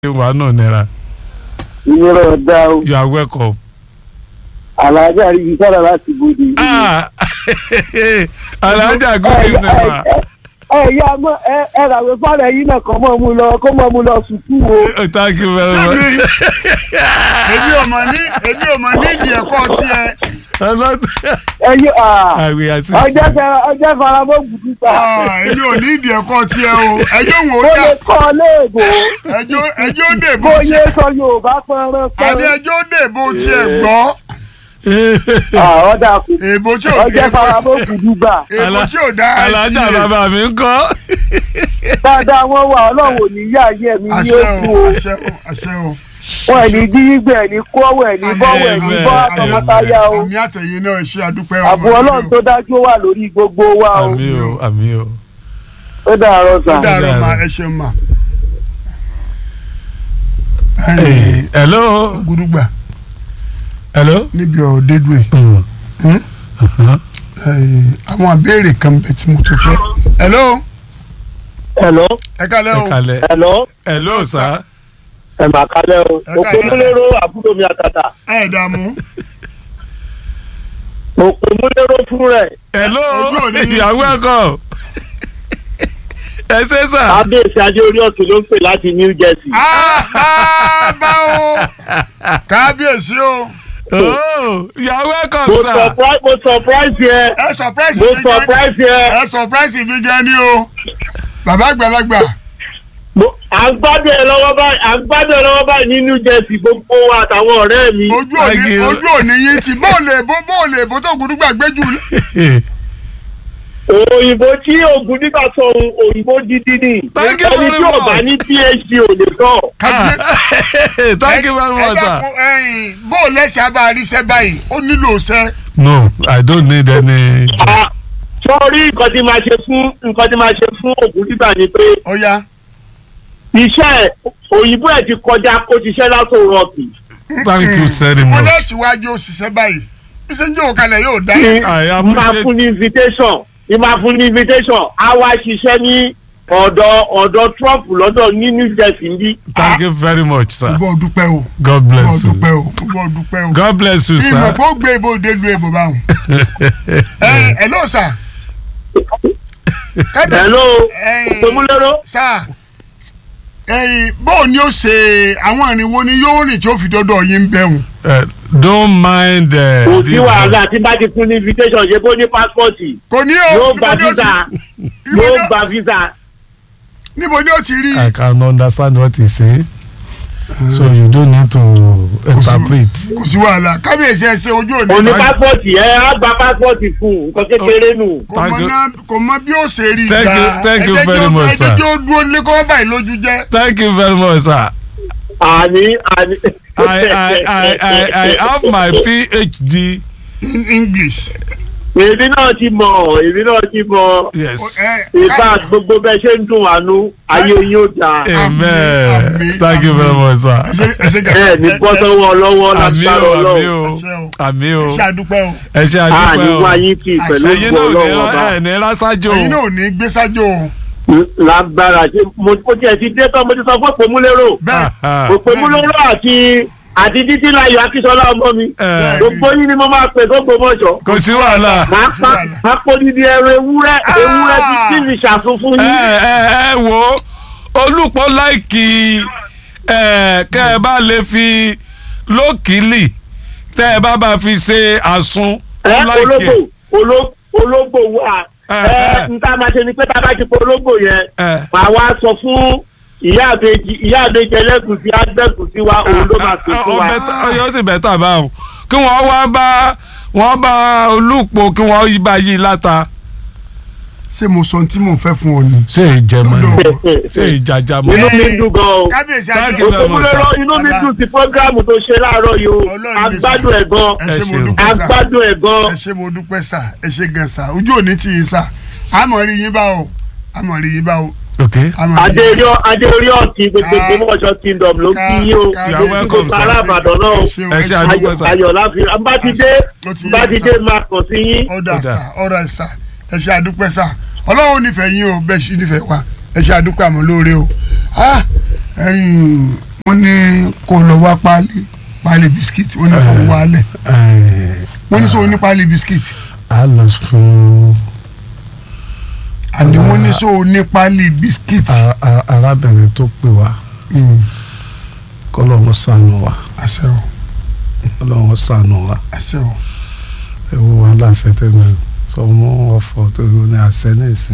wà náà nira ìnira ọ̀dà o you are welcome. alájà rí ibi sára láti bòde. ah alhaja good evening ma. ẹ ya mọ ẹ ẹ ràwé fáwọn ẹyin náà kọ́ mọ́ mu lọ kó mọ́ mu lọ sùkú o. Oh, thank you very much. sẹ́mi èmi ò mọ̀ ní èmi ò mọ̀ nídìí ẹ̀kọ́ tiẹ̀ ẹyin àwẹ̀ àti ọjọ́ fẹ ọjọ́ faramọ́ gùdú ta. Ah, èmi ò nídìí ẹ̀kọ́ tiẹ̀ o ẹjọ́ wò ó ó dà lè kọ́ léèbó ẹjọ́ ẹjọ́ dèbò bó tiẹ̀ yé sọ yorùbá pẹ́ẹ́rẹ́ àní pẹ́ẹ́rẹ́. ẹjọ́ dèbò tiẹ̀ gbọ́ ọ̀dà kù èbò tí ò ọjọ́ faramọ́ gùdú gbà. èbò tí ò dá alhaja bàbá mi ń kọ́. dáadáa wọ́n wà ọlọ́run ò ní yá ayé mi ní àṣẹ èkó o o. àṣẹ o àṣẹ o. wọn ẹ̀ ní dígbẹ̀ ẹ̀ ní kọ́wọ́ ẹ̀ ní bọ́wọ́ ẹ̀ ní bọ́ àtọmọtáyà o. àmì àtẹ̀yìn náà ṣe àdúpẹ́ àbò ọlọ́run tó dájú wà lórí gbogbo wa o. àmì o àmì o. ó dàárọ̀ ó sà. dàrọ̀ mà ẹ ṣeun mà. Hey, hello. gúdúgbà hello. níbi ọ̀dẹ́dùn ẹ̀ Mm. Hmm? Uh-huh. àwọn àbẹ̀rẹ̀ kan bẹ̀ tí mo tó fẹ́. hello ẹ̀lọ́ ẹ kálẹ́ ẹ o kalẹ̀. ẹ̀lọ́ hello sir. ẹ̀ mà kálẹ̀ o. Ẹ òkú káalẹ́ sà. múlẹ́rọ àbúrò mi àtàtà. ẹ dààmú òkú múlẹ́rọ fún rẹ̀. hello Ojú ò ní yín you are sí. welcome. ẹ ṣe sà. kábíyèsí adé orí ọ̀tún ló ń pè láti new jersey. Ah, ah, bá o kábíyèsí o oh you are welcome mo sir. surprise mo surprise yẹ. ẹ surprise mo mi gan surprise yẹ. ẹ surprise mi gan ni o bàbá àgbàlagbà Mo- à ń gbádùn ẹ lọ́wọ́ báyìí à ń gbádùn ẹ lọ́wọ́ báyìí ní new jersey gbogbo wa àtàwọn ọ̀rẹ́ mi. ojú Thank òní you. ojú òní yín ti bóòlè bó bóòlè bó tó gùdúgbà gbéjú òyìnbó tí oògùn nígbà sọ ohun òyìnbó dídí ni. Thank you ẹni very tí ò bá much. ní phd ò lè sọ. kábíyèsí. thank you very much sir. bóòlù ẹsẹ̀ abáríṣẹ́ báyìí ó nílò ṣẹ́ no i don't need any. Ah, sọ́ọ́rí nǹkan tí máa ṣe fún nǹkan tí máa ṣe fún oògùn nígbà ni pé ọ̀ya iṣẹ́ ẹ̀ òyìnbó ẹ̀ ti kọjá kó ṣiṣẹ́ látò rọ́ọ̀kì. thank you very mo much. lẹ́ẹ̀tì wájú òṣìṣẹ́ báyìí bí ṣe ń jókòó kalẹ̀ yóò dá I máa appreciate- fún ní invitation ní máa fún ní invitation á wá ṣiṣẹ́ ní ọ̀dọ̀ ọ̀dọ̀ Trump lọ́dọ̀ ní New Jersey ń bí. thank you very much sir. gbọ́ dúpẹ́ o god gbọ́ bless you. dúpẹ́ o gbọ́ dúpẹ́ o god bless you ìmọ̀ sir. pé ó gbé ibò délu èbò báwọn. ẹ ẹ ló sà. hello Ẹ̀yin. òpèmúlẹ́rọ́ sà ẹ̀yin bóò ni ó ṣe àwọn ìrìnwó ni yóò rìn tí ó fi dọ́dọ̀ yín bẹ̀rùn. Uh, don't mind uh, kò sí this. wàhálà tí bá ti fún ní invitation ṣe bó ní passport kò ní o yóò gba níbo ni ó visa ti- níbo yóò ni ó- gba visa. níbo ni ó ti rí. I can understand what he say. So you don't need to interpret. kò sí wàhálà kábíyèsí ẹ ṣe ojú òní. òní passport ẹ á gba passport fún nǹkan kékeré nù. kò mọ Thank you. náà kò mọ bí ó ṣe rí Thank you- thank you very much, sir. ẹjẹ tí ó dúró lé kọ́ báyìí lójú jẹ́. Thank you very much, sir. àní àní. I, I, I, I, I have my PhD. in english. èmi náà ti mọ̀ èmi náà ti mọ̀ Yes. ìfà gbogbo bẹ́ẹ̀ ṣe ń dùn àánú ayé yín ó dáa. Amen. Àmín, Thank you very àmín. much, sir. ẹsẹ ẹsẹ ẹ ní bọ́ sọ́wọ́ lọ́wọ́ Àmì lágbára o, àmì ọlọ́run. o, Àṣẹ o. àmì o. ẹsẹ àdúpẹ́ o. Ẹ ṣe a ní àdúpẹ́ wá o. yín kì í pẹ̀lú Ẹ̀yin ògbó náà ọlọ́run ọba. ò ní rásájò. ẹ̀yin náà ò ní gbé sájò o. lágbára ṣe mo mo tiẹ̀ ti dé tán mo ti sọ fún òpèmúlérò bẹ́ẹ̀ òpèmúlérò àti àti títí láyọ̀ akíṣọlá ọmọ mi Ẹ, gbogbo yín ni mo máa pè gbogbo mọ́ṣọ́. Kò sí wàhálà. máa pa máa pọ́ nídìí ẹrọ ewúrẹ́ ewúrẹ́ tí tí mi ṣàfún fún Ẹ yín. ẹ ẹ wo olùpọ̀ láìkì ẹ kẹ́ ẹ bá lè fi lókìlì tẹ́ ẹ bá bá fi ṣe àsun. ẹ ó láìkì ológbò ẹ̀. oló- ológbò wà Ẹ, ẹ ẹ. n ta máa ṣe ni pé tá a bá ti pọ ológbò yẹn Ẹ. màá wá sọ fún ìyá àbèjì ìyá àbèjì ẹlẹ́gùsí àgbẹ̀gùsí wa òun ló máa pè fún wa. ọyọ sì bẹ́tà báwọn kí wọ́n wá bá wọ́n bá olùpọ̀ kí wọ́n yí bá yí láta. ṣé mo sọ ohun tí mò ń fẹ́ fún ọ ni. ṣé ìjẹmọ ni Lọ́dọ̀. ṣé ìjàjà mọ. inú mi dùn gan o. kábíyèsí Thank àdúpẹ́ you very much, sir. òkúmúlẹ́rọ inú mi dùn sí prógráàmù tó ṣe láàárọ̀ yìí o Ọlọ́run ní agbádùn ẹ̀ gan ẹ ṣé mo ṣeun. dúpẹ́ sà agbádùn ẹ̀ gan. ẹ ṣé mo dúpẹ́ sà ẹ ṣé gan sà ojú òní tì yín sà àmọ̀ rí yín bá o àmọ̀ rí yín bá o ok àmọ̀ rí yín. adéorí adéorí ọ̀tí gbogbo Ká- ìgbìmọ̀ṣọ́ kingdom ló kí yín o ká- You are gbogbo welcome, sir. ará àbàdàn náà o Ẹ ṣé o, Ẹ ẹ ṣé ṣé o. àdúpẹ́. ayọ̀ sir. ayọ̀ láfi bá ti dé Ó ti yé bá mi, ti sir. dé máa kàn sí yín. ọ̀dà Ọ̀dà. sà ọ̀dà sà ẹ ṣé àdúpẹ́ sà ọlọ́run nífẹ̀ẹ́ yín o bẹ́ẹ̀ ṣì nífẹ̀ẹ́ wa ẹ ṣé àdúpẹ́ àmọ́ lóore o Ah, ẹ̀yin wọ́n ní kó lọ wá páálí páálí bisikíìtì wọ́n ní kó wá lẹ̀ ẹ, wọ́n ní sọ ní páálí bisikíìtì a lọ fún àní wọ́n ní sọ ní páálí bisikíìtì. a- a- arábìnrin tó pè wá Mm, kọ́lọ́hún ṣàánú wa àṣẹ o kọ́lọ́hún ṣàánú wa àṣẹ o ewu wa láṣẹ tẹ́lẹ̀ sọ mọ́ ọ̀fọ̀ tó ní àṣẹ ní ìsìn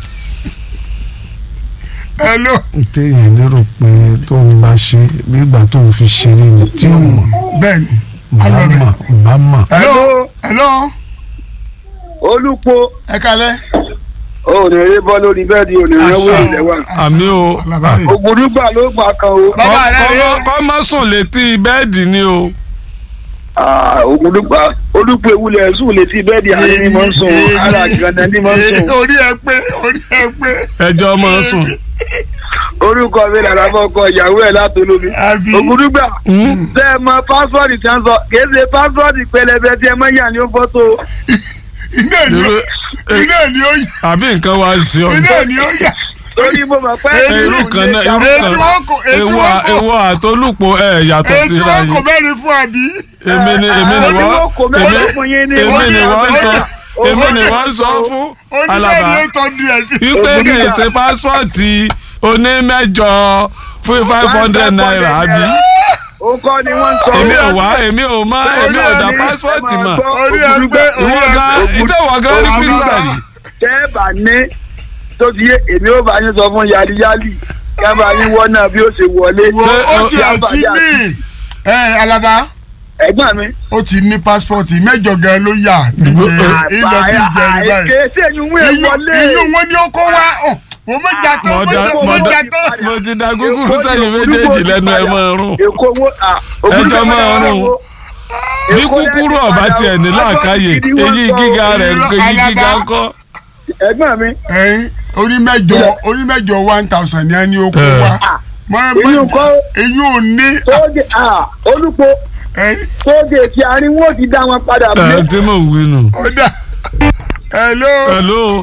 hello téèyàn lérò pé tó ń bá ṣe bí ìgbà tó ń fi ṣeré ni tí ò mọ̀ bẹ́ẹ̀ni bá alọ́bẹ̀ mọ̀ bá mọ̀ hello hello olùpọ̀ ẹ kalẹ̀ òní eré bọ́ lórí bẹ́ẹ̀dì òní àṣẹ rẹ́wọ́ o, ilẹ̀ wa. àṣẹ àmì o Alábàárẹ̀. ògùdùgbà ló gbà kan o bàbá rẹ Kọ́- rẹ kọ́- kọ́ má sùn létí bẹ́ẹ̀dì ni o Ah, ògùdùgbà olùpọ̀ ewúlẹ̀ sùn létí bẹ́ẹ̀dì àárín ni mo ń sùn Èmi- ara gàdá ni mo ń sùn. orí ẹ pé orí ẹ pé ẹjọ́ máa sùn orúkọ mi làrá fọkọ ìyàwó ẹ̀ látolómi. àbí ògùdùgbà Hmm? ṣe é mọ pásítọ̀dì tí wọ́n sọ kì í ṣe pásítọ̀dì pẹlẹbẹ tí ẹ mọ yà ní fọ́tò. iná ni ó Irú- iná ni ó yà àbí nǹkan wá sí ọ iná ni ó yà torí mo mọ̀ pé Èyí- irú kan náà irú èyí kan tí wọ́n kò èyí tí ewu wọ́n kò ewu àtolúpọ̀ ẹ yàtọ̀ èyí tí síra wọ́n kò yìí mẹ́rin fún àbí. èmi ni èmi ni Ó ní wọ́n wọ́n kò mẹ́rin fún yín ní èmi wọ́n ni ní wọ́n sọ àbẹ́yà. èmi ni wọ́n sọ fún onílẹ̀ alaba ni ó tọ́ di ẹ̀ wípé kì í ṣe pásítọ̀tì onímẹ́jọ fún five hundred naira àbí ó kọ́ ni wọ́n ń sọ. èmi ò wá èmi ò má èmi ò dá pásítọ̀tì mọ̀ orí ẹ pé orí ìwọ ẹ gan pé ìtẹ̀wọ̀ gan ní kírísítàlì tẹ́ ẹ bá ní tó ti yé èmi ó bá yín sọ fún yáliyáli kábàá yín wọ́n náà bí ó ṣe wọlé. wo Ṣé ó o- ti ẹ̀ ti ní ẹ alaba ẹ̀gbọ́n mi. ó ti ní pásítọ̀tì mẹ́jọ gan ló yà níjẹ ilẹ̀ bí ìjẹrin báyìí kéésì ẹ̀yìn wọ́n ẹ̀ wọlé. iyún wọn ni ó kó wá ọ wọ́n mọ̀ jà tán mo wọ́n dá mọ̀ mo wọ́n dá jà tán. mo ti da gúgúrú sẹ́yìn méjèèjì lẹ́nu ẹ̀ mọ́ rún èkó wo Ẹjọ́ máa rún. bí kúkúrú ọ̀bá tiẹ̀ ní làákàyè èyí gíga rẹ̀ èyí gíga ńkọ́ ẹ̀gbọ́n mi ẹyin orí mẹ́jọ orí mẹ́jọ one thousand ni a ní ó kó Eh. wá mọ èyí ń kọ́ èyí ò ní tóógè olùkọ́ ẹyin tóógè tí arín wọ́n ti dá wọn padà ẹ̀ bí. tí mò ń wí nù. ọ̀dà hello hello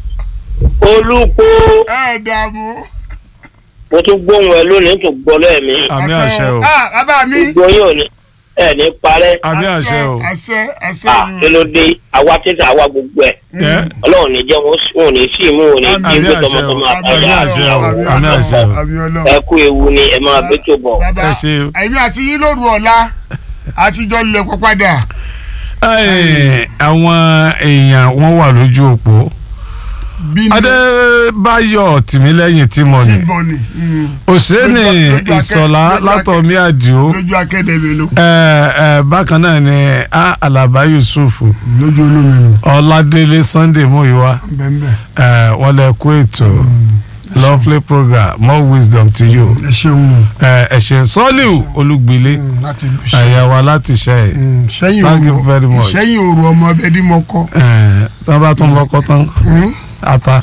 olùkó ẹ̀ dààmú. mo tún gbóhùn ẹ lónìí tó gbọ́ lẹ́ẹ̀mí àmì àṣẹ o ah bàbá mi gbogbo yóò ní ẹ ní parẹ́ àmì àṣẹ o àṣẹ àṣẹ à kí ló dé àwa títà àwa gbogbo ẹ̀ ẹ ọlọ́run ní jẹ́ wọn ò ní sí mú wọn ní Àmín. jí gbé Àmín àṣẹ o. tọmọtọmọ Àmín àtàyà àṣẹ o. àtìyàwó Àmín àṣẹ o. àmì ọlọ́run. ẹ kú ewu ni ẹ máa bẹ́ tó bọ̀. bàbá Ẹ ṣé o. èmi àti yín lóru ọ̀la àtijọ́ lè kó padà. Ẹ, àwọn èèyàn wọn wà lójú òpó bí ní adébáyọ̀ tìmílẹ́yìn tìmọ̀ tí ni bọ̀ ni mm, òṣèlú Lójú- lójú akẹ́- ìsọ̀lá lójú akẹ́- látọ̀mí àdìo lójú akẹ́dẹ̀mí nu ẹ, ẹ, bákan náà ni a alaba yusuf lójú olómi nu ọládélé sunday muyiwa bẹ́ẹ̀ ẹ, wọ́n lè kó ètò lovely program more wisdom to you ẹ ṣeun ẹ ẹ ṣé sọ́líù olúgbilé mm, láti lù ṣe. àyàwó láti ṣe ẹ Mm, sẹ́yìn Thank you òru very much. sẹ́yìn òru ọmọ ẹbẹ̀ dí mọ́ kọ́. ẹ tí wọ́n bá tún lọ́kọ́ tán Mm, ata.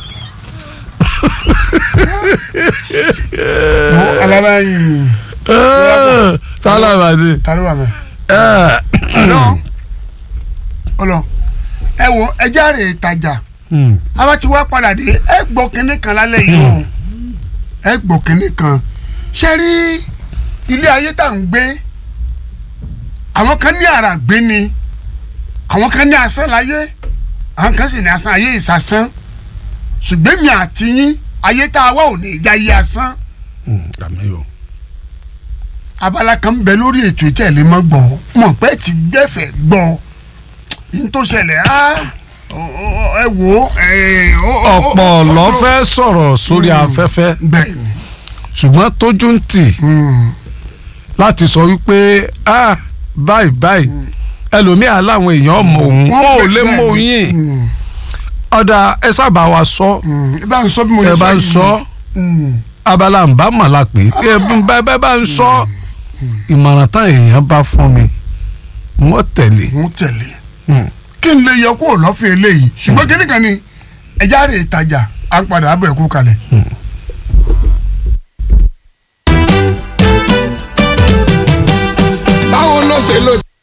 mo alábàáyìn sálábàdì. tàbí wà mẹ́. ọlọ ọlọ ẹ wo ẹjẹ rè tajà àwa ti wá padà dé ẹ gbọ́ kínní kan lálẹ́ yìí o ẹ gbọ́ kínní kan ṣe rí ilé ayé tá à ń gbé àwọn kan ní ara gbé ni àwọn kan ní asán láyé àwọn kan sì ní asán ayé ìsasán ṣùgbọ́n mi àti yín ayé tá a wá ò ní í já yé asán àmì o. abala kan bẹ lórí ètò ìtẹ̀lé mọ́ gbọ́ mọ̀ pé ti gbẹ́fẹ̀ gbọ́ n tó ṣẹlẹ̀ á ẹ wò ó. ẹ, ó- ó- ó- ọ̀pọ̀ ó- ló ó- fẹ́ sọ̀rọ̀ sórí Mm. afẹ́fẹ́ bẹ́ẹ̀ ni ṣùgbọ́n tójú ń tì Mm. láti sọ wípé ah báyìí báyìí ẹlòmíà láwọn èèyàn mọ òun wọn ò lè mọ òun yìí Mm. ọ̀dà ẹ sábà wa sọ Mm. ẹ bá ń sọ bí mo ẹ ṣe bá ń yìí. sọ Mm. abala ń bá màlá pé kí ẹ bá bá bá ń sọ ìmọ̀ràn táwọn èèyàn bá fún mi wọ́n tẹ̀lé. mo tẹ̀lé Mm. kí n lè yọ kó lọ́fẹ̀ẹ́ eléyìí ṣùgbọ́n kí nìkan ni ẹja rè tajà à ń padà abẹ́ ẹ̀kú kalẹ̀. báwo ló ṣe lọ